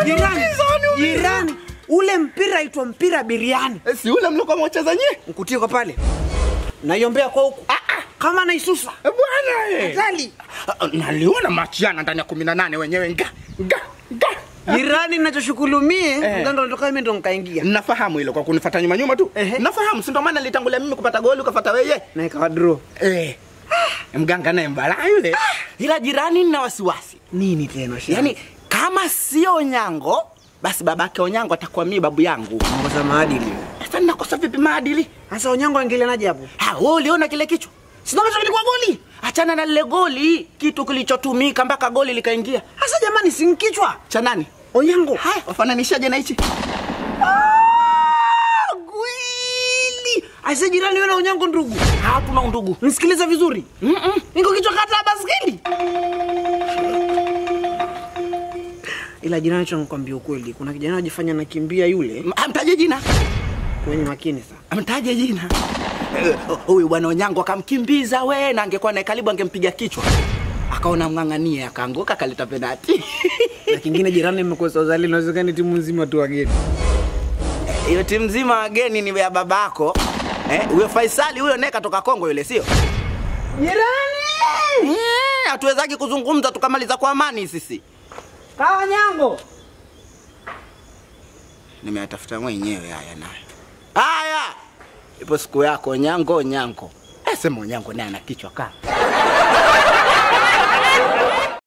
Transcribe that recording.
Jirani, jirani, ule mpira aitwa mpira biriani. Eh, Si ule mlikuwa mwacheza nyie? Mkutie kwa pale. Naiombea kwa huku. Kama naisusa. Eh, Bwana eh. Kali. Ah, Naliona machiana ndani ya kumi na nane wenyewe nga nga nga. Jirani ninachoshukuru mie, Eh. mganga natoka mimi ndo nikaingia. Nafahamu hilo kwa kunifuata nyuma nyuma tu. Ehe. Nafahamu, si ndo maana nilitangulia mimi kupata goli ukafuata wewe. Na ikawa draw. Eh. Mganga naye mbala yule. ila jirani nina wasiwasi Nini tena shida? yaani kama sio onyango basi babake onyango atakuwa mimi babu yangu ngoza maadili. sasa ninakosa vipi maadili Sasa onyango angelianaje hapo? Ah, wewe uliona kile kichwa sinacho kilikuwa goli achana na lile goli kitu kilichotumika mpaka goli likaingia Sasa jamani, si kichwa. cha nani Onyango. haya wafananishaje na hichi Gwili. Aise jirani wewe na onyango ndugu. hatuna undugu Nisikilize vizuri. Mm-mm. Niko kichwa kata ya baskeli. Ila jirani cho nikwambia ukweli, kuna kijana anajifanya nakimbia yule amtaje jina kwenye makini sana. amtaje jina Eh, huyu bwana onyango akamkimbiza we na angekuwa naye karibu angempiga kichwa akaona mng'ang'anie akaanguka akaleta penati Na kingine jirani mmekosa uzalendo, inawezekana timu nzima tu wageni. hiyo timu nzima wageni ni ya babako Eh, huyo faisali huyo naye katoka kongo yule sio Jirani! Eh, hatuwezaki kuzungumza tukamaliza kwa amani sisi Kawa nyango. nimeyatafuta mwenyewe haya nayo haya ipo siku yako nyango nyango Eh, sema nyango naye ana kichwa kaa